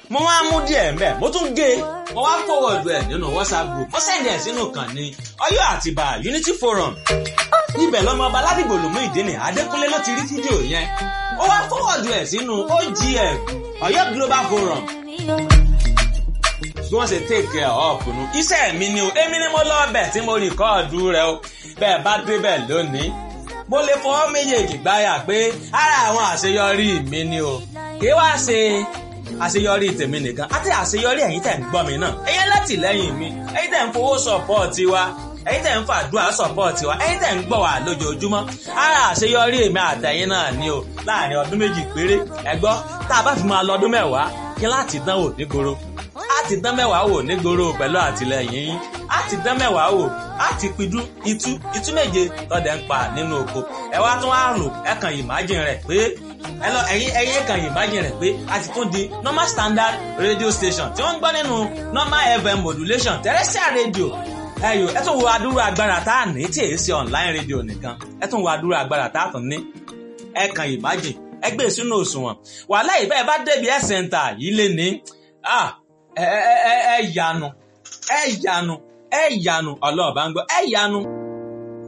mo wá mú díẹ̀ mbẹ́ mo tún gé e mo wá forward ẹ̀ nínú whatsapp group mo send ẹ̀ sínú kan ní Ọ̀yọ́ Àtìbà Unity Forum ibẹ̀ lọ́mọ ọba ládìgbò lòmú ìdíni Adékúnlé ló ti rí fídíò yẹn ó wá forward ẹ̀ sínú OGF Ọ̀yọ́ Global Forum bí wọ́n ṣe take care of nu iṣẹ́ mi ni o èmi ni mo lọ ọbẹ̀ tí mo rìkọ́ọ̀dù rẹ o bẹ́ẹ̀ bá débẹ̀ lónìí mo lè fọwọ́ méjèèjì gbáyà pé ara àwọn àṣeyọrí mi ni o kì í wá ṣe àṣeyọrí tèmi nìkan àti àṣeyọrí ẹ̀yin tẹ̀ ń gbọ́ mi náà ẹ̀yin látìlẹ́yìn mi ẹ̀yin tẹ̀ ń fowó sọ̀pọ̀ọ̀tì wa ẹ̀yin tẹ̀ ń fàdúrà sọ̀pọ̀ọ̀tì wa ẹ̀yin tẹ̀ ń gbọ́ wa lójoojúmọ́ ara àṣeyọrí èmi àtẹ̀yin náà ni o láàrin ọdún méjì péré ẹ gbọ́ tá a bá fi máa lọ ọdún mẹ́wàá kí láti dánwò nígboro á ti dán mẹ́wàá wò nígboro pẹ̀lú àtìlẹyìn yín á ti dán mẹ́wàá wò á ti pidú itú itú méje tọ́dẹ̀ ń pa nínú oko ẹ wá tún á rò ẹ kàn imagine rẹ̀ pé ẹ lọ ẹ̀yin ẹ̀yin kàn imagine rẹ̀ pé a ti tún di normal standard radio station tí wọ́n ń gbọ́ nínú normal fm modulation terrestrial radio ẹyọ ẹ tún wo adúrú agbára tá a ní tí èyí ṣe online radio nìkan ẹ tún wo adúrú agbára tá a tún ní ẹ kàn imagine ẹ gbé sínú òṣùwọ̀n wàhálà ìbẹ́ẹ̀ bá débi ẹ̀ center yìí lé ní ẹ ẹ ẹ yanu ẹ yanu ẹ yanu ọlọ́ọ̀bá ń gbọ́ ẹ yanu.